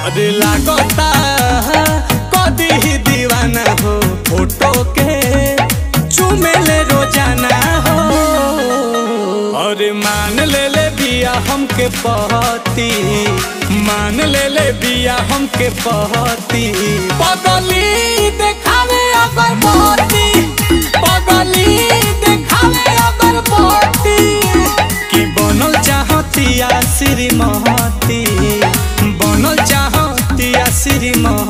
अरे लागता कदी ही दीवाना हो फोटो के चुमेले रोजाना हो अरे मान ले ले बिया हमके पहती मान ले ले बिया हमके पहती पगली देखावे अगर बहती पगली देखावे अगर बहती कि बनल चाहतिया श्रीमती बनल चाहतिया श्रीमती